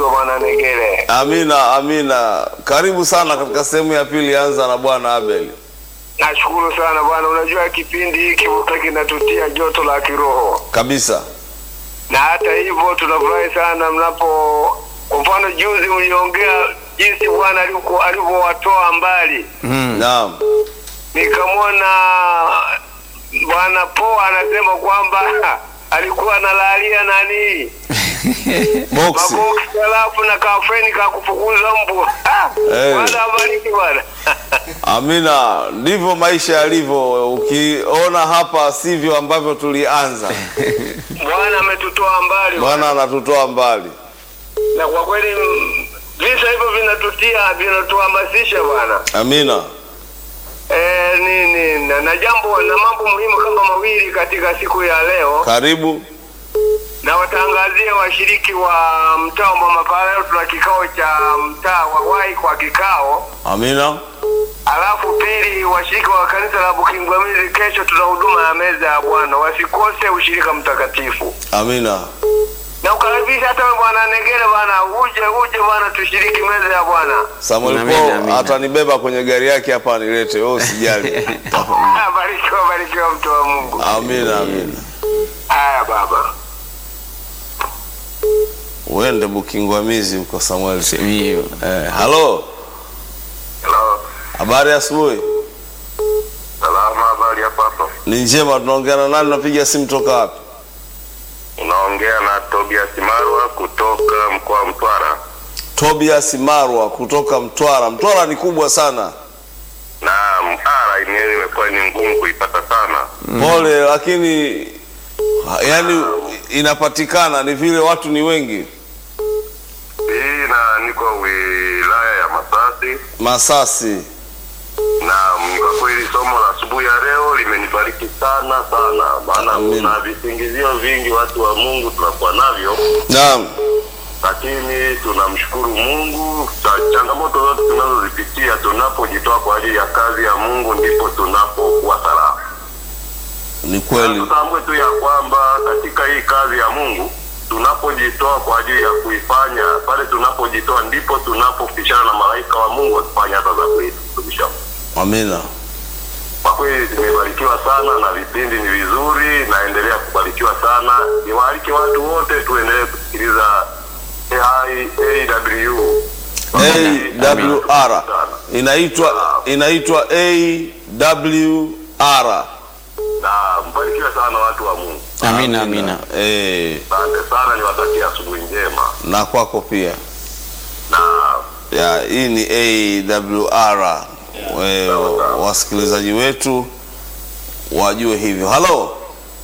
ubarikiwe bwana Negere. Amina, amina. Karibu sana katika sehemu ya pili, anza na bwana Abel. Nashukuru sana bwana, unajua kipindi hiki wote kinatutia joto la kiroho, Kabisa. na hata hivyo tunafurahi sana mnapo, kwa mfano juzi mliongea jinsi Bwana alivyo- alivyowatoa mbali, Naam. nikamwona bwana Po anasema kwamba alikuwa analalia nani Boksi. maboksi alafu na kafeni kakufukuza mbwa. Eh. Bwana abariki bwana. Amina, ndivyo maisha yalivyo. Ukiona hapa sivyo ambavyo tulianza. Bwana ametutoa mbali Bwana anatutoa mbali. na kwa kweli mm, visa hivyo vinatutia vinatuhamasisha bwana Amina. e, nini na, na jambo na mambo muhimu kama mawili katika siku ya leo Karibu. na watangazia washiriki wa mtaa wa Mama leo tuna kikao cha mtaa wa Wai kwa kikao Amina. alafu pili washiriki wa kanisa la Bukingwamizi kesho tuna huduma ya meza ya Bwana wasikose ushirika mtakatifu Amina. na ukaribisha hata wewe bwana Negere bwana uje uje bwana tushiriki meza ya Bwana Samuel Amina, Paul amina. atanibeba kwenye gari yake hapa nilete. Wewe usijali. Ah, barikiwa barikiwa mtu wa Mungu Amina, amina. haya baba Uende Bukingwamizi huko Samuel. Sehemu hiyo. Eh, halo. Hello. Habari ya asubuhi. Salama, habari hapa hapa. Ni njema, tunaongea na nani? Napiga simu toka wapi? Unaongea na Tobias Marwa kutoka mkoa wa Mtwara. Tobias Marwa kutoka Mtwara. Mtwara ni kubwa sana. Na mara yenyewe imekuwa ni ngumu kuipata sana. Pole, lakini ha- yani inapatikana, ni vile watu ni wengi. Hii na niko wilaya ya Masasi Masasi. na mm, kwa kweli somo la asubuhi ya leo limenibariki sana sana, maana Amina. kuna visingizio vingi watu wa Mungu tunakuwa navyo, Naam. lakini tunamshukuru Mungu. Cha- Changamoto zote tunazozipitia tunapojitoa kwa ajili ya kazi ya Mungu ndipo tunapokuwa salama. Ni kweli. Tutambue tu ya kwamba katika hii kazi ya Mungu tunapojitoa kwa ajili ya kuifanya, pale tunapojitoa ndipo tunapopishana na malaika wa Mungu wakifanya hata za kwetu. Tumisha. Amina. Kwa kweli nimebarikiwa sana na vipindi ni vizuri, naendelea kubarikiwa sana. Niwaalike watu wote tuendelee kusikiliza AI AW AWR inaitwa inaitwa AWR. na mbarikiwe sana watu wa Mungu. Amina, amina. Eh, Asante sana, niwatakia asubuhi njema na kwako pia. na ya hii ni AWR. We, wasikilizaji wetu wajue hivyo. Halo.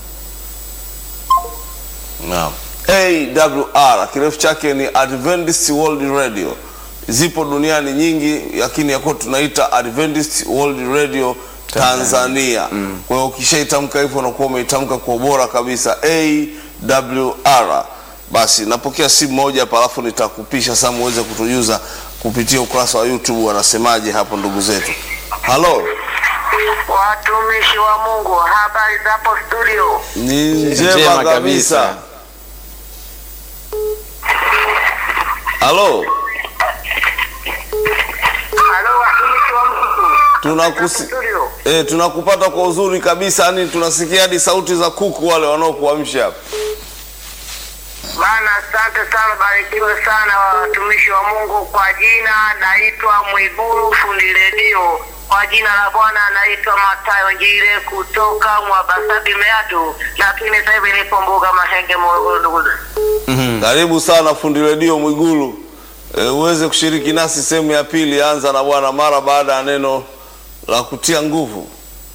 Naam. AWR kirefu chake ni Adventist World Radio. Zipo duniani nyingi, lakini yako tunaita Adventist World Radio Tanzania. Kwa hiyo ukishaitamka hivyo unakuwa umeitamka kwa ubora kabisa AWR. Basi napokea simu moja hapa, alafu nitakupisha sasa muweze kutujuza kupitia ukurasa wa YouTube wanasemaje hapo ndugu zetu. Halo, watumishi wa Mungu, habari za hapo studio? ni Njema njema kabisa. kabisa. Halo, Halo, watumishi wa Mungu, tunakusi studio. eh, tunakupata kwa uzuri kabisa, yani tunasikia hadi sauti za kuku wale wanaokuamsha hapa. Bana, asante sana, barikiwe sana watumishi wa Mungu. Kwa jina naitwa Mwiguru fundi redio, kwa jina la Bwana naitwa Matayo Njire kutoka Mwabasabi Meatu, lakini sasa hivi nipo Mbuga Mahenge, Morogoro. Ndugu zangu. Karibu sana fundi redio Mwigulu, e, uweze kushiriki nasi sehemu ya pili. Anza na bwana mara baada ya neno la kutia nguvu.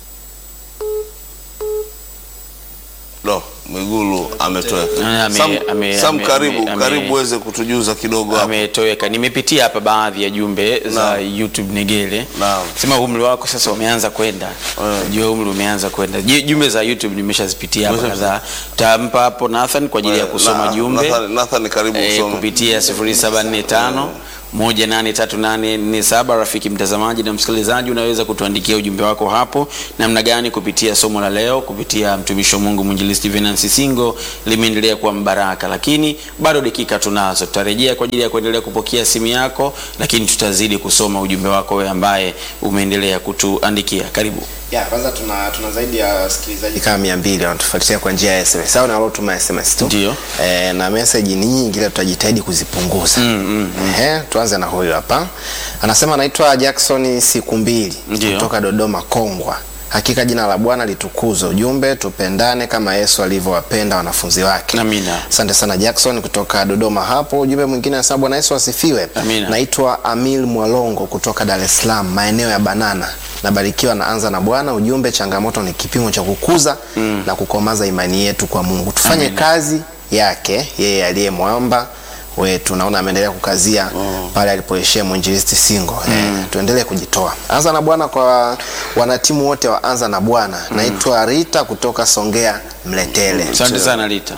No, Mwigulu ametoweka. Ame- Sam, ame- Sam ame- karibu ame- karibu uweze kutujuza kidogo hapo. ametoweka. Nimepitia hapa baadhi ya jumbe za Naam. YouTube Negele. Naam. Sema umri wako sasa umeanza kwenda. Eh. Jua umri umeanza kwenda. Ju- Jumbe za YouTube nimeshazipitia hapa Umesha- kadhaa. Tampa hapo Nathan kwa ajili ya kusoma Na- jumbe. Nathan, Nathan karibu Eh, usome. kupitia 0745 18347 rafiki mtazamaji na msikilizaji unaweza kutuandikia ujumbe wako hapo namna gani kupitia somo la leo kupitia mtumishi wa mungu mwinjilisti venansi singo limeendelea kuwa mbaraka lakini bado dakika tunazo tutarejea kwa ajili ya kuendelea kupokea simu yako lakini tutazidi kusoma ujumbe wako wewe ambaye umeendelea kutuandikia karibu ya kwanza tuna, tuna zaidi ya wasikilizaji kama mia mbili wanatufuatilia kwa njia ya sms au nalotuma sms tu Ndio. e, na meseji ni nyingi ila tutajitahidi kuzipunguza mm, mm, Ehe, tuanze na huyu hapa anasema anaitwa jackson siku mbili Ndio. kutoka dodoma kongwa hakika jina la bwana litukuzwe ujumbe tupendane kama yesu alivyowapenda wanafunzi wake Amina. asante sana jackson kutoka dodoma hapo ujumbe mwingine anasema bwana yesu asifiwe Amina. naitwa amil mwalongo kutoka dar es salaam maeneo ya banana nabarikiwa naanza na bwana ujumbe changamoto ni kipimo cha kukuza mm. na kukomaza imani yetu kwa mungu tufanye Amina. kazi yake yeye aliye mwamba wetu naona ameendelea kukazia mm. pale alipoishia mwinjilisti singo mm. eh, tuendelee kujitoa anza na bwana kwa wanatimu wote wa anza na bwana mm. naitwa rita kutoka songea mletele asante sana lita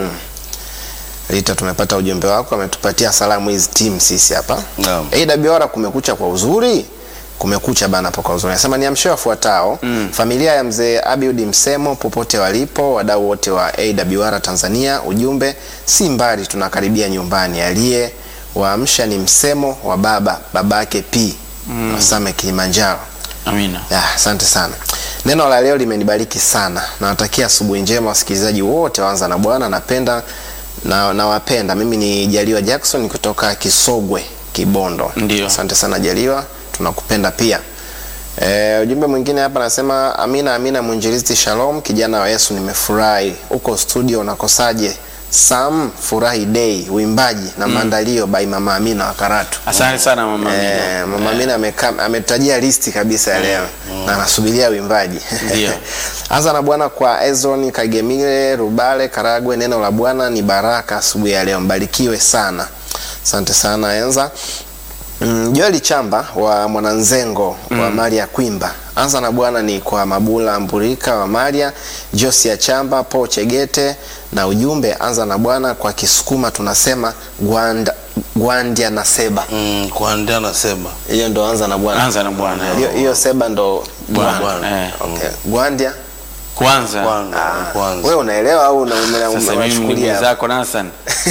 Rita, tumepata ujumbe wako, ametupatia salamu hizi timu sisi hapa. Naam. AWR kumekucha kwa uzuri, kumekucha bana hapo kwa uzuri. Anasema niamshe wafuatao mm. familia ya mzee Abiud Msemo popote walipo, wadau wote wa AWR Tanzania, ujumbe si mbali, tunakaribia nyumbani. Aliye waamsha ni Msemo wa baba babake P mm. Wasame Kilimanjaro. amina Ya, asante sana. Neno la leo limenibariki sana. Nawatakia asubuhi njema wasikilizaji wote waanza na Bwana. Napenda na nawapenda. Mimi ni Jaliwa Jackson kutoka Kisogwe, Kibondo. Ndio. Asante sana Jaliwa, tunakupenda pia. E, ujumbe mwingine hapa anasema Amina Amina mwinjilisti Shalom, kijana wa Yesu, nimefurahi. Uko studio unakosaje? Sam Furahi Day, uimbaji na maandalio by Mama Amina wa Karatu. asante sana mama Amina. Eh, mama Amina ameka- ametajia listi kabisa ya leo na anasubiria uimbaji. Ndio. Anza na Bwana kwa Ezron Kagemile Rubale Karagwe. Neno la Bwana ni baraka asubuhi ya leo, mbarikiwe sana. Asante sana Enza. Mm, Joeli Chamba wa Mwananzengo wa Maria Kwimba. Anza na Bwana ni kwa Mabula Mburika wa Maria, Josia Chamba, Paul Chegete na ujumbe anza na Bwana kwa Kisukuma tunasema gwanda, gwandia na seba. mm, kuandia nasema Hiyo ndo anza na Bwana. anza na bwana Hiyo hiyo seba ndo Bwana. Bwana. Eh. Okay. Gwandia. kwanza kwanza kwanza Wewe unaelewa au una- una- sasa mimi unachukulia ndugu hapo? zako nasan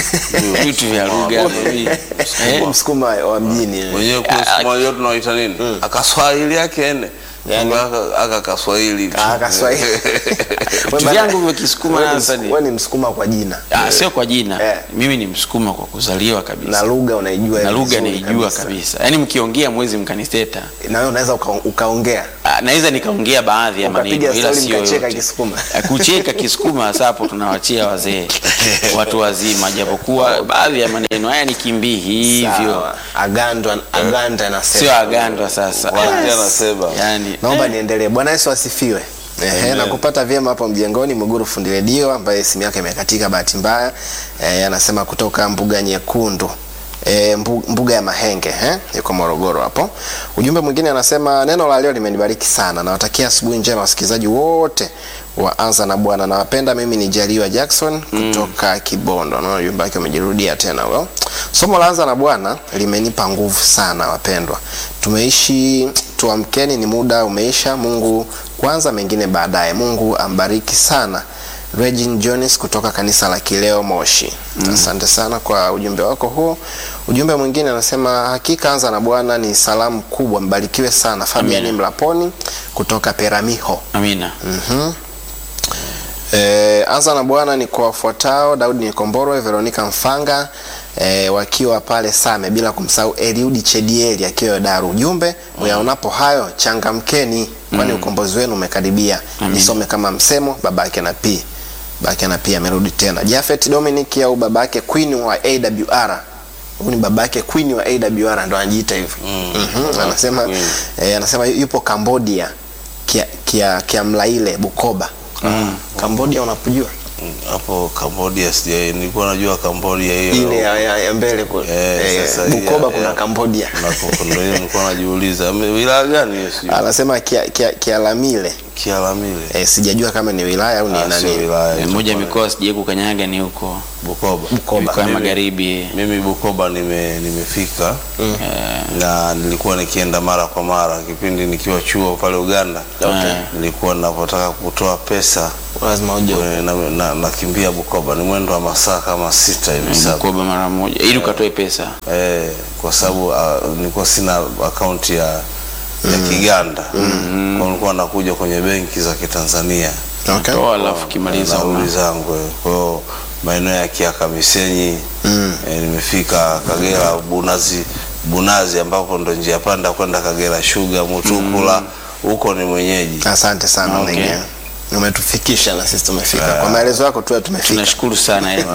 vitu vya lugha mimi. Eh, Msukuma wa mjini. mwenyewe kule siku moja tunaita nini akaswahili yake ene Yani? Aka- aka kaswahili Ah, Kaswahili. vitu vyangu vya kisukuma Wewe ni nasa Msu- wewe ni Msukuma kwa jina. Ah, sio kwa jina Eh. mimi ni msukuma kwa kuzaliwa Na kabisa lugha unaijua na lugha vizuri naijua kabisa yaani mkiongea mwezi mkanisteta Na wewe unaweza uka, ukaongea. Ah, naweza nikaongea baadhi ya Ukapiga maneno ila stori sio mkacheka yote. Kisukuma. Ah, kucheka kisukuma hasa hapo tunawachia wazee watu wazima japokuwa baadhi ya maneno haya ni kimbii hivyo Sawa. Agando aganda anasema. sio agandwa sasa Kuandia nasema yani Naomba niendelee. Bwana Yesu asifiwe. Ehe, na kupata vyema hapo mjengoni Muguru fundi redio ambaye simu yake imekatika bahati mbaya. Eh, anasema kutoka mbuga nyekundu. E, mbuga ya Mahenge eh? yuko Morogoro hapo. Ujumbe mwingine anasema neno la leo limenibariki sana. Nawatakia asubuhi njema wasikilizaji wote wa Anza na Bwana. Nawapenda. Mimi ni Jaliwa Jackson kutoka Kibondo. Naona ujumbe wake umejirudia tena well. Somo la Anza na Bwana limenipa nguvu sana wapendwa. Tumeishi tuamkeni, ni muda umeisha. Mungu kwanza, mengine baadaye. Mungu ambariki sana. Regin Jones kutoka kanisa la Kileo Moshi. Asante sana kwa ujumbe wako huo. Ujumbe mwingine anasema hakika Anza na Bwana ni salamu kubwa, mbarikiwe sana. Fabian Amina. Mlaponi kutoka Peramiho. amina Mhm. Eh, anza na Bwana ni kwa wafuatao: Daudi Nikomborwe, Veronica Mfanga eh, wakiwa pale Same, bila kumsahau Eliudi Chedieli akiwa Daru. Ujumbe uyaonapo hayo changamkeni, kwani ukombozi wenu umekaribia. Nisome kama msemo babake na P babake na P amerudi tena. Jafet Dominic au babake Queen wa AWR huyu ni babake Queen wa AWR ndo anajiita hivyo. Mhm, Anasema Queen. eh, anasema yupo Cambodia kia, kia, kia Mlaile Bukoba. Cambodia unapojua? hapo Cambodia sija nilikuwa najua Cambodia hiyo ile ya, ya, ya mbele kule Eh, Eh, sasa hii Bukoba ya- kuna ya- Cambodia na kwa- ndio hiyo nilikuwa najiuliza Ame- wilaya gani hiyo sio anasema kia, kia, Kialamile Kialamile eh, sijajua kama ni wilaya au ni Ah, sio nani wilaya hizo moja ya pale. mikoa sijai kukanyaga ni huko Bukoba Bukoba. mikoa ya Mimi- magharibi mimi Bukoba nime, nimefika Eh, na nilikuwa nikienda mara kwa mara kipindi nikiwa chuo pale Uganda Okay. nilikuwa ninapotaka kutoa pesa lazima uje eh, na, na, nakimbia Bukoba ni mwendo wa masaa kama sita hivi saba Bukoba mara moja ili ukatoe pesa eh, kwa sababu uh, nilikuwa sina akaunti ya, ya Kiganda mm. kwa nilikuwa nakuja kwenye benki za Kitanzania okay. toa alafu kimaliza nauli zangu eh. kwa hiyo maeneo ya Kiaka Misenyi Mm. eh, nimefika Kagera Bunazi Bunazi ambapo ndo njia panda kwenda Kagera Sugar Mutukula huko ni mwenyeji asante sana Okay. Nenge. umetufikisha na sisi tumefika kwa maelezo yako tu tumefika tunashukuru sana eh.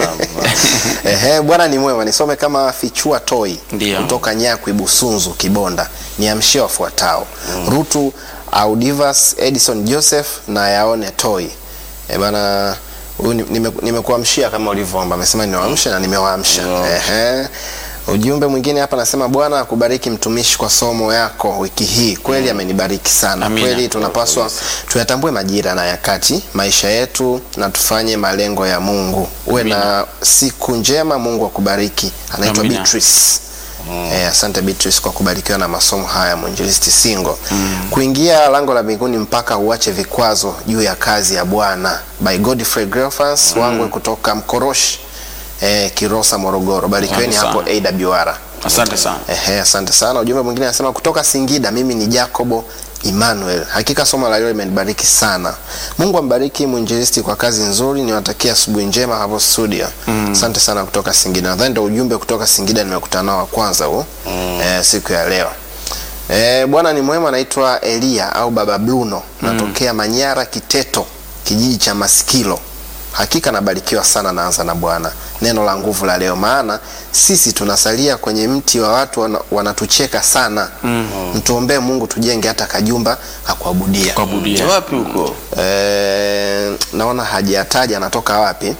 Ehe, bwana ni mwema. Nisome kama fichua toi Ndio. kutoka Nyakwi Busunzu Kibonda. Niamshie wafuatao Rutu Audivas Edison Joseph na yaone toi. E bana huyu ni- nime- nimekuamshia kama ulivyoomba. Amesema niwaamshe na nimewaamsha. Ehe. Ujumbe mwingine hapa nasema Bwana akubariki mtumishi kwa somo yako wiki hii. Kweli amenibariki sana. Amina. Kweli tunapaswa tuyatambue majira na yakati maisha yetu na tufanye malengo ya Mungu. Uwe na siku njema, Mungu akubariki. Anaitwa Amina. Beatrice. Eh, asante Beatrice kwa kubarikiwa na masomo haya mwinjilisti Singo. Kuingia lango la mbinguni mpaka uache vikwazo juu ya kazi ya Bwana by Godfrey Grefas wangwe kutoka Mkoroshi eh, Kirosa Morogoro. Barikiweni Asante hapo sana. AWR. asante sana Ehe, asante sana. Ujumbe mwingine anasema kutoka Singida, mimi ni Jacobo Emmanuel. Hakika somo la leo limenibariki sana. Mungu ambariki mwinjilisti kwa kazi nzuri. Niwatakia asubuhi njema hapo studio. Asante sana kutoka Singida. Nadhani ndio ujumbe kutoka Singida nimekutana nao wa kwanza huu eh, siku ya leo. Eh, Bwana ni mwema. Naitwa Elia au Baba Bruno, natokea Manyara Kiteto, kijiji cha Masikilo. Hakika nabarikiwa sana, naanza na Bwana. Neno la nguvu la leo, maana sisi tunasalia kwenye mti wa watu wana, wanatucheka sana. Mtuombee Mungu tujenge hata kajumba kakuabudia. kuabudia wapi huko Eh, naona hajataja anatoka wapi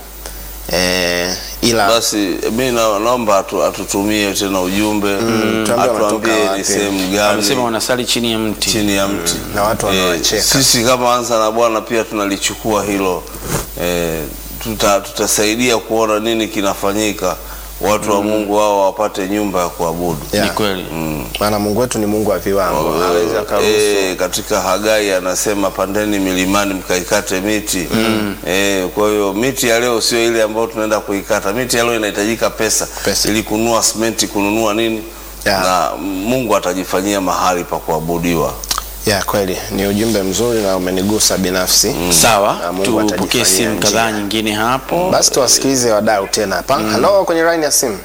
eh, ila basi mi na, naomba atu, atutumie tena ujumbe tuambie wanatoka atuambie wapi. ni sehemu amesema gani wanasali chini ya mti chini ya mti na watu wanawacheka. sisi kama anza na bwana pia tunalichukua hilo eh, tuta, tutasaidia kuona nini kinafanyika watu wa mungu wao wapate nyumba ya kuabudu Yeah. ni kweli maana Mungu wetu ni Mungu wa viwango, hawezi akaruhusu Eh, katika Hagai anasema pandeni milimani mkaikate miti mm. eh, kwa hiyo miti ya leo sio ile ambayo tunaenda kuikata. Miti ya leo inahitajika pesa, Pesa. ili kununua simenti, kununua nini Yeah. na Mungu atajifanyia mahali pa kuabudiwa. ya kweli ni ujumbe mzuri na umenigusa binafsi Na sawa Mungu tupokee atajifanyia simu njia. kadhaa nyingine hapo Basi tuwasikilize wadau tena hapa. Halo, kwenye line ya simu.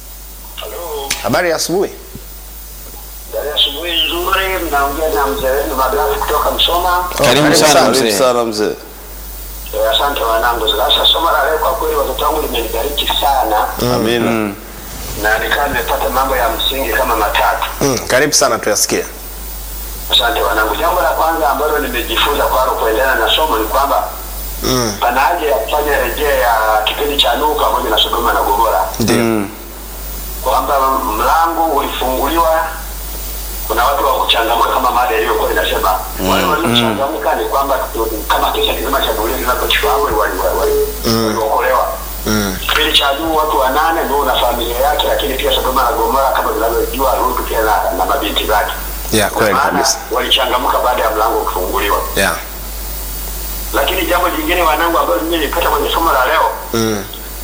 Halo, Habari ya asubuhi. dada, asubuhi nzuri. Mnaongea na mzee wenu Magafu kutoka Msoma. karibu karibu sana sana, Karibu mzee sana mzee. Eh, Asante wanangu. Sasa somo la leo kwa kweli watoto wangu limenibariki sana Amina. na nikawa nimepata mambo ya msingi kama matatu. Mm, karibu sana tuyasikie. Asante wanangu. Jambo la kwanza ambalo nimejifunza kwalo kuendelea na somo ni kwamba Mm, pana haja ya kufanya rejea ya kipindi cha Nuhu pamoja na Sodoma na Gomora, ndio. Mm, kwamba mlango ulifunguliwa, kuna watu wa kuchangamka kama mada iliyokuwa inasema. Wale waliochangamka ni kwamba tu- kama kisa kizima cha dunia kinapochukua waliokolewa. Mm, Kipindi cha Nuhu watu wanane, Nuhu na familia yake, lakini pia Sodoma na Gomora kama tunavyojua, Lutu pia na, na mabinti zake. ya kweli Maana kabisa. walichangamka baada ya mlango kufunguliwa. Ya. Lakini jambo jingine wanangu, ambalo mimi nilipata kwenye somo la leo Mm,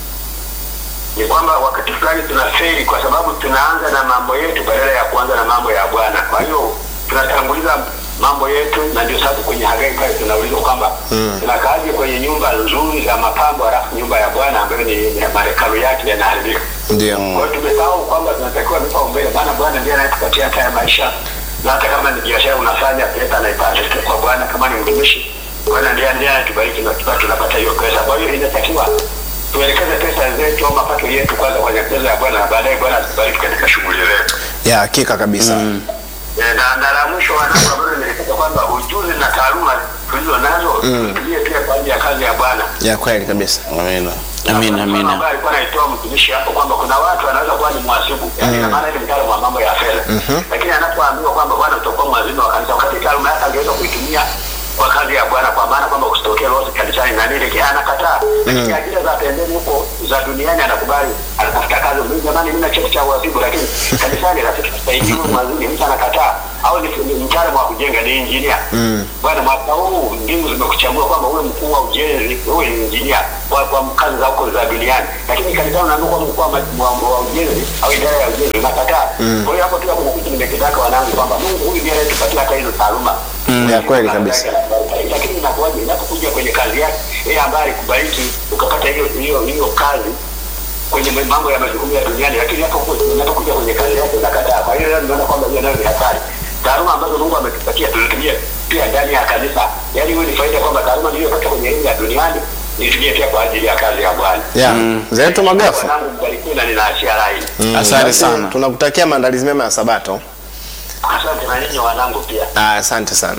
ni kwamba wakati fulani tunaferi kwa sababu tunaanza na mambo yetu badala ya kuanza na mambo ya Bwana. Kwa hiyo tunatanguliza mambo yetu, na ndio sasa kwenye Hagai pale tunaulizwa kwamba Mm. tunakaaje kwenye nyumba nzuri za mapambo, halafu nyumba ya Bwana ambayo ni ni mahekalu yake yanaharibika. ndio. Kwa hiyo tumesahau kwamba tunatakiwa vipaumbele, maana Bwana ndiye anayetupatia hata ya maisha, na hata kama ni biashara unafanya, pesa naipata kwa Bwana. Kama ni mtumishi, Bwana ndiye ndiye anatubariki na tupa tunapata hiyo pesa. Kwa hiyo inatakiwa tuelekeze pesa zetu au mapato yetu kwanza kwenye pesa ya Bwana, na baadaye Bwana atubariki katika shughuli zetu. Ya hakika kabisa. Eh, na na la mwisho wanangu, ambalo nilipata kwamba ujuzi na taaluma tulizo nazo tutumie pia kwa ajili ya kazi ya Bwana. ya kweli kabisa Amina. Amina, Kuna mfano amina. ambaye alikuwa anaitoa mtumishi hapo kwamba kuna watu wanaweza kuwa ni mhasibu, yaani ina maana ni mtaalamu wa mambo ya fedha, lakini anapoambiwa kwamba bwana utakuwa mhasibu wa kanisa, wakati taaluma yake angeweza kuitumia kwa kazi ya Bwana, kwa maana kwamba usitokee lote kanisani na nini, lakini anakataa. Lakini ajira za pembeni huko za duniani anakubali, anatafuta kazi. Mimi jamani, mimi na cheti cha uhasibu, lakini kanisani rafiki tusaidie mhasibu, mtu anakataa au ni ni mtaalamu wa kujenga, ni injinia. Bwana, mwaka huu mbingu zimekuchagua kwamba uwe mkuu wa ujenzi, uwe ni injinia kwa, kwa kazi za huko za duniani, lakini kanisani unaambiwa kuwa mkuu wa ma- wa- wa ujenzi au idara ya ujenzi, unakataa. Kwa hiyo hapo pia kuna kitu nimekitaka wanangu kwamba Mungu huyu ndiye anayetupatia hata hizo taaluma ya kweli kabisa lakini inakuwaje inapokuja kwenye kazi yake yeye ambaye alikubariki ukapata hiyo hiyo hiyo kazi kwenye mambo ya majukumu ya duniani, lakini hapo unapokuja kwenye kazi yake unakataa. Kwa hiyo leo nimeona kwamba hiyo nayo ni hatari. Taaluma ambazo Mungu ametupatia tuzitumie pia ndani ya kanisa, yaani hiyo ni faida kwamba taaluma niliyopata kwenye elimu ya duniani nitumie pia kwa ajili ya kazi ya Bwana. ya zetu magafu Wanangu mbarikiwe na ninaachia rai. Mm, Asante basi sana. tunakutakia maandalizi mema ya sabato Asante na nyinyi wanangu pia. Ah, asante sana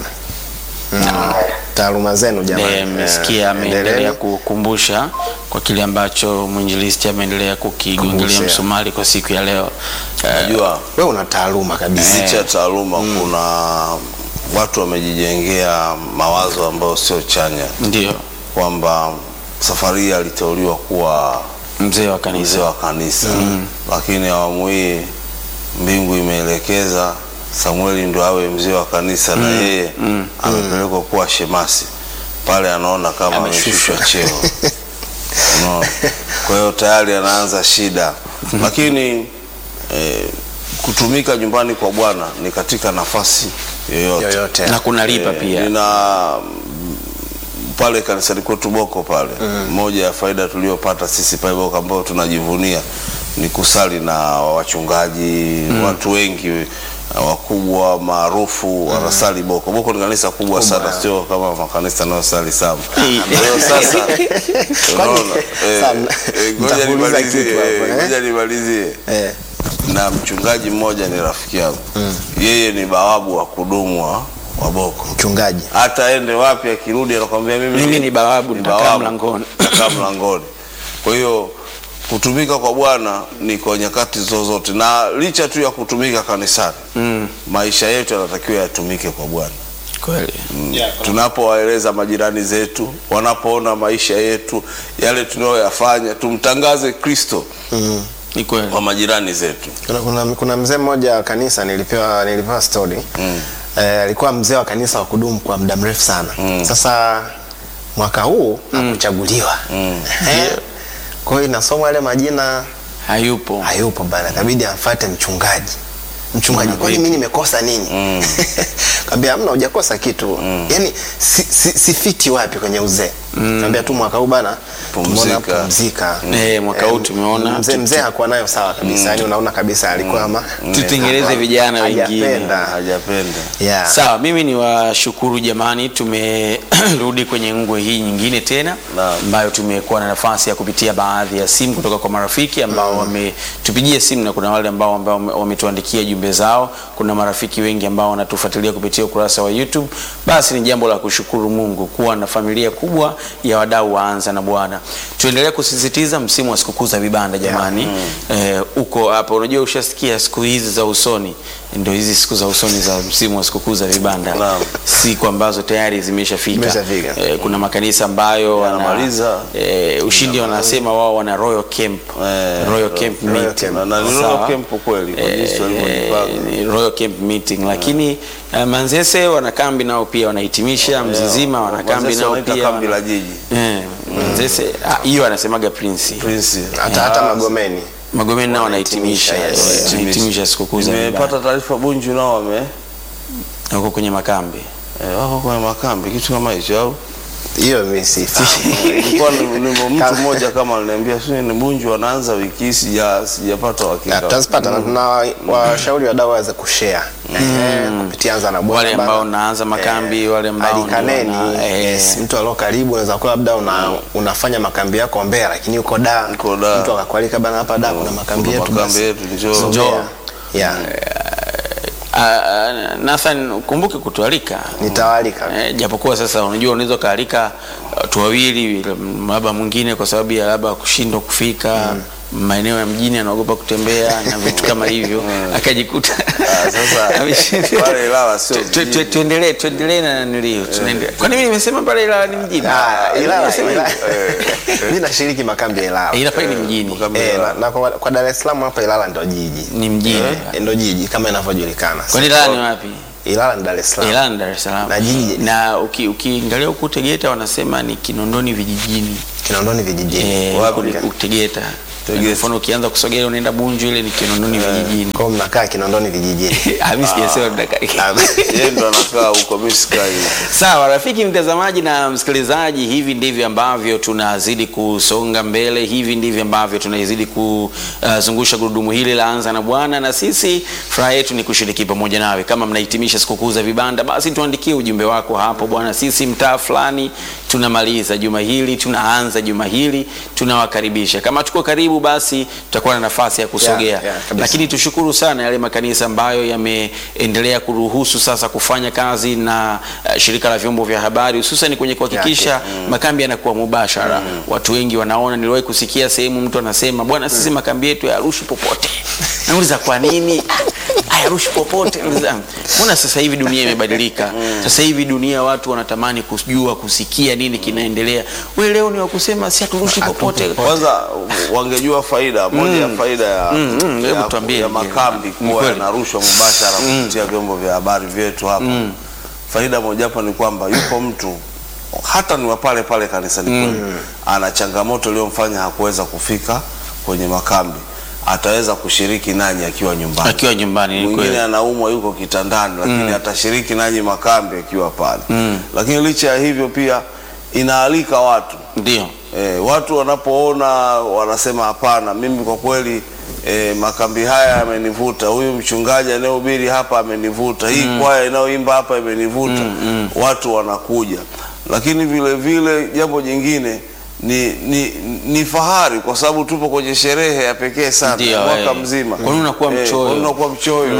Mm, taaluma zenu jamani Eh, mmesikia Eh, ameendelea endeleeni. kukumbusha kwa kile ambacho mwinjilisti ameendelea kukigongelea Kumbusha. msumari kwa siku ya leo. Eh, Najua wewe una taaluma kabisa licha ya taaluma kuna watu wamejijengea mawazo ambayo sio chanya, ndio kwamba safari hii aliteuliwa kuwa mzee wa mzee kanisa. wa kanisa lakini awamu hii mbingu imeelekeza Samueli ndo awe mzee wa kanisa na yeye amepelekwa kuwa shemasi pale, anaona kama ameshushwa cheo Unaona? Kwa hiyo tayari anaanza shida, lakini eh, kutumika nyumbani kwa Bwana ni katika nafasi yoyote yoyote Na kunalipa Eh, pia. nina mm, pale kanisani kwetu Boko pale, moja ya faida tuliyopata sisi pale Boko ambayo tunajivunia ni kusali na wachungaji watu wengi eh, wakubwa maarufu wanasali Boko. Boko ni kanisa kubwa sana, sio kama makanisa yanayosali sana. Kwa hiyo sasa unaona, eh, Sam, eh, ngoja nitakuuliza nimalizie, kitu hapo, eh, eh? ngoja nimalizie eh. na mchungaji mmoja ni rafiki yangu yeye ni bawabu wa kudumu wa wa Boko mchungaji hata ende wapi akirudi anakwambia mimi, Mimi ni bawabu, nitakaa bawabu, mlangoni. nitakaa mlangoni. Kwa hiyo kutumika kwa Bwana ni kwa nyakati zozote, na licha tu ya kutumika kanisani maisha yetu yanatakiwa yatumike kwa Bwana. Kweli. Tunapowaeleza majirani zetu, wanapoona maisha yetu yale tunayoyafanya, tumtangaze Kristo Ni kweli. kwa majirani zetu. kuna, kuna, kuna mzee mmoja wa kanisa nilipewa nilipewa story Mm. eh, alikuwa mzee wa kanisa wa kudumu kwa muda mrefu sana Mm. sasa mwaka huu hakuchaguliwa Mm. Eh, kwa hiyo inasomwa yale majina Hayupo. hayupo bana kabidi amfuate mchungaji mchungaji Mbona kwani vipi? mimi nimekosa nini Mm. kaambia hamna hujakosa kitu yani si, si, si fiti wapi kwenye uzee kaambia tu mwaka huu bana tumeona Pumzika. pumzika Eh, mwaka huu tumeona mzee tu- mzee hakuwa nayo sawa kabisa yani unaona kabisa alikuwa ama Tutengeneze vijana wengine. hajapenda Hajapenda. yeah. Sawa, mimi ni washukuru jamani, tumerudi kwenye ngwe hii nyingine tena Naam. ambayo tumekuwa na nafasi ya kupitia baadhi ya simu kutoka kwa marafiki ambao wametupigia simu na kuna wale ambao ambao wame- wametuandikia jumbe zao. Kuna marafiki wengi ambao wanatufuatilia kupitia ukurasa wa YouTube. Basi ni jambo la kushukuru Mungu kuwa na familia kubwa ya wadau waanza na Bwana. Tuendelee kusisitiza msimu wa sikukuu za vibanda jamani. Eh, uko hapa, unajua ushasikia siku hizi za usoni, ndio hizi siku za usoni za msimu wa sikukuu za vibanda Naam. siku ambazo tayari zimeshafika. Zimeshafika. Eh, kuna makanisa ambayo wana, Yanamaliza. eh, ushindi wanasema wao wana Royal Camp Eh, Royal Camp Royal meeting. Camp. Na- na ni Sawa. Royal Camp kweli, kwa Eh, jinsi walivyojipanga. ni Royal Camp meeting lakini eh, Manzese wana kambi nao pia wanahitimisha Mzizima wana kambi Manzese nao wanaita pia kambi wana- la jiji. Eh, Manzese ah, hiyo anasemaga Prince Prince. hata hata magomeni Magomeni nao wanahitimisha Wanahitimisha, yes. eh, wanahitimisha sikukuu za Nimepata vibanda. taarifa Bunju nao wame wako kwenye makambi eh, wako kwenye makambi kitu kama hicho au hiyo mimi sifahamu Nilikuwa ni- ni mtu mmoja kama aliniambia sio ni Bunju wanaanza wiki hii sija sijapata Ya, uhakika. tutazipata na tuna washauri wadau waweze kushare eh, kupitia anza na Bwana wale ambao bana. naanza makambi wale ambao ndio alikaneni wana- eh, yes, mtu alio karibu unaweza kuwa labda una, unafanya makambi yako Mbeya lakini uko da Uko Dar. mtu akakualika bana hapa da kuna makambi Kuna yetu makambi basi. yetu, njoo. So, Njoo. Mbeya. yeah. Ah, Nathan, kumbuke kutualika Nitawaalika. Eh, japokuwa sasa unajua unaweza ukaalika uh, watu wawili labda mwingine kwa sababu ya labda kushindwa kufika maeneo ya mjini anaogopa kutembea na vitu kama hivyo akajikuta Ah, sasa, ameshindwa. pale Ilala sio Tu- tu- tu- mjini. tuendelee tuendelee na nilio tunaendelea kwani mimi nimesema pale Ilala ni mjini Ah, Ilala, Nimesema Ilala. hivyo. Mimi nashiriki makambi ya Ilala. Ila pale ni mjini Makambi- Eh, na, na kwa, kwa Dar es Salaam hapa Ilala ndo jiji. ni mjini Eh, ndo jiji kama inavyojulikana. kwani Ilala ni wapi Ilala ni Dar es Salaam. Ilala ni Dar es Salaam Na jiji- na uki- ukiangalia huku Tegeta wanasema ni Kinondoni vijijini Kinondoni vijijini. Eh, Wapi? huku ni- huku Tegeta Tegeta. mfano ukianza kusogea unaenda Bunju ile ni Kinondoni vijijini Kwa hiyo mnakaa Kinondoni vijijini. Ah, mimi sijasema tunataka yeye ndo anakaa huko mimi sikai Sawa, rafiki mtazamaji na msikilizaji, hivi ndivyo ambavyo tunazidi kusonga mbele, hivi ndivyo ambavyo tunazidi kuzungusha gurudumu hili la Anza na Bwana, na sisi furaha yetu ni kushiriki pamoja nawe. Kama mnahitimisha sikukuu za vibanda, basi tuandikie ujumbe wako hapo, bwana, sisi mtaa fulani tunamaliza juma hili, tunaanza juma hili, tunawakaribisha. Kama tuko karibu, basi tutakuwa na nafasi ya kusogea Yeah, yeah, kabisa. lakini tushukuru sana yale makanisa ambayo yameendelea kuruhusu sasa kufanya kazi na uh, shirika la vyombo vya habari hususan kwenye kuhakikisha Yake, makambi yanakuwa mubashara. Watu wengi wanaona, niliwahi kusikia sehemu mtu anasema bwana, sisi makambi yetu hayarushi popote. Nauliza kwa nini? "Ah, hayarushi popote. Nauliza, Mbona sasa hivi dunia imebadilika? Sasa hivi dunia watu wanatamani kujua, kusikia nini kinaendelea. Wewe leo ni wa kusema si haturushi popote. kwanza wangejua faida moja ya faida ya, Mm, mm, hebu ya, tuambie. ya makambi Ni kuwa kweli. yanarushwa mubashara kupitia vyombo vya habari vyetu hapa faida mojawapo ni kwamba yupo mtu hata ni wa pale pale kanisani kwenu ana changamoto iliyomfanya hakuweza kufika kwenye makambi ataweza kushiriki nanyi akiwa nyumbani Akiwa nyumbani ni mwingine kweli. anaumwa yuko kitandani lakini atashiriki nanyi makambi akiwa pale lakini licha ya hivyo pia inaalika watu Ndio. E, watu wanapoona wanasema hapana, mimi kwa kweli e, makambi haya yamenivuta, huyu mchungaji anayehubiri hapa amenivuta, hii kwaya inayoimba hapa imenivuta, watu wanakuja. Lakini vile vile jambo jingine ni, ni, ni fahari kwa sababu tupo kwenye sherehe ya pekee sana Ndio, mwaka eh. mzima. Kwa nini unakuwa Eh, mchoyo? kwa nini unakuwa mchoyo?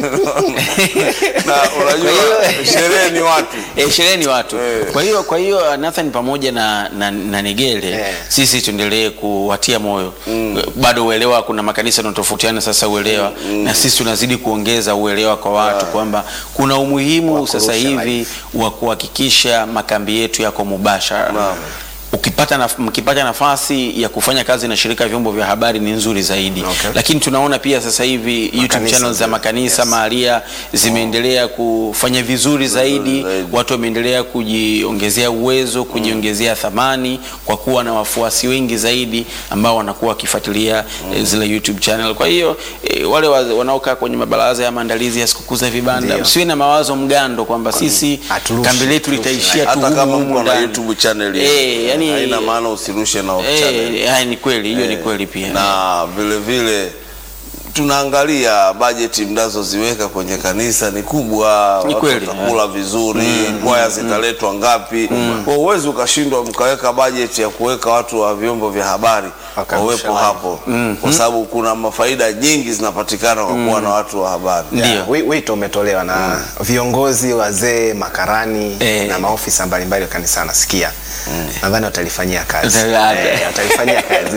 na unajua Kwa hiyo- sherehe ni watu E, sherehe ni watu. Eh. Kwa hiyo kwa hiyo Nathan pamoja na, na, na Negele Eh. sisi tuendelee kuwatia moyo bado uelewa, kuna makanisa yanatofautiana sasa uelewa na sisi tunazidi kuongeza uelewa kwa watu kwamba kuna umuhimu sasa hivi wa kuhakikisha makambi yetu yako mubashara. Naam. Ukipata naf mkipata nafasi ya kufanya kazi na shirika ya vyombo vya habari ni nzuri zaidi Okay. lakini tunaona pia sasa hivi YouTube Makanisa channels za pia. makanisa Yes. mahalia zimeendelea kufanya vizuri zaidi zaidi. watu wameendelea kujiongezea uwezo kujiongezea thamani kwa kuwa na wafuasi wengi zaidi ambao wanakuwa wakifuatilia eh, zile YouTube channel. Kwa hiyo eh, wale wa- wanaokaa kwenye mabaraza ya maandalizi ya sikukuu za vibanda, Ndio. msiwe na mawazo mgando kwamba sisi haturushi, kambi letu haturushi. litaishia tu hata humu kama humu mko na ndani. YouTube channel Eh, yani- haina maana usirushe na off channel. Eh, haya ni kweli, hiyo ni Eh, kweli pia. na vile vile tunaangalia bajeti mnazoziweka kwenye kanisa ni kubwa, Ni watu kweli. watakula vizuri, kwaya zitaletwa ngapi? Kwa uwezi ukashindwa mkaweka bajeti ya kuweka watu wa vyombo vya habari Wakarusha wawepo live. hapo, kwa sababu kuna mafaida nyingi zinapatikana kwa kuwa na watu wa habari. Ndio. Yeah, wi- wito umetolewa na viongozi wazee makarani Eh. na maofisa mbalimbali wa kanisa nasikia nadhani watalifanyia kazi Wata- Eh, watalifanyia kazi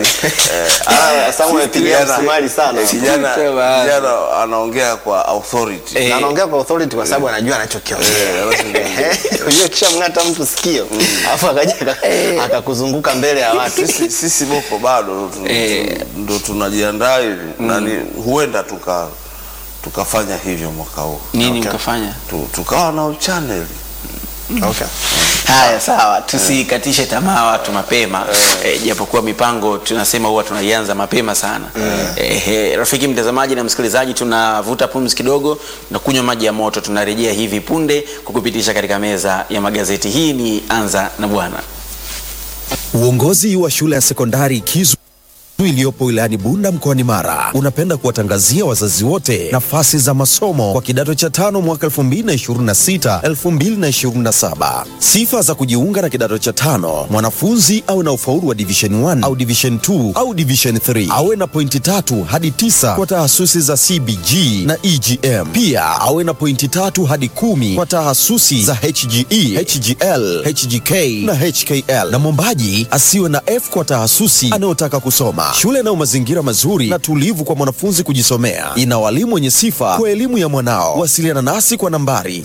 Ah, Samuel pigia kijana- msumari sana kijana Sema. kijana anaongea kwa authority Eh. na anaongea kwa authority kwa sababu anajua anachokiongea Eh, unajua kisha mng'ata mtu sikio alafu akaja aka- akakuzunguka mbele ya watu sisi, sisi boko bado tu- Eh. tu- ndo tunajiandaa hivi na ni, huenda tuka tukafanya hivyo mwaka huu Nini Okay. mkafanya? tu, tukawa na channel okay. Haya, sawa, tusikatishe tamaa watu mapema eh, japokuwa mipango tunasema huwa tunaianza mapema sana eh, eh, rafiki mtazamaji na msikilizaji, tunavuta pumzi kidogo na kunywa maji ya moto. Tunarejea hivi punde kukupitisha katika meza ya magazeti. Hii ni Anza na Bwana. Uongozi wa shule ya sekondari Kizu iliyopo wilayani Bunda mkoani Mara unapenda kuwatangazia wazazi wote nafasi za masomo kwa kidato cha tano mwaka 2026 2027. Sifa za kujiunga na kidato cha tano: mwanafunzi awe na ufaulu wa division 1 au division 2 au division 3, awe na pointi tatu hadi tisa kwa tahasusi za CBG na EGM. Pia awe na pointi tatu hadi kumi kwa tahasusi za HGE, HGL, HGK na HKL, na mwombaji asiwe na F kwa tahasusi anayotaka kusoma. Shule inayo mazingira mazuri na tulivu kwa mwanafunzi kujisomea, ina walimu wenye sifa kwa elimu ya mwanao. Wasiliana nasi kwa nambari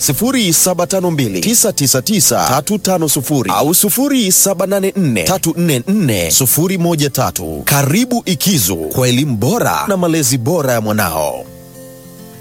0752999350 au 0784344013. Karibu Ikizu kwa elimu bora na malezi bora ya mwanao.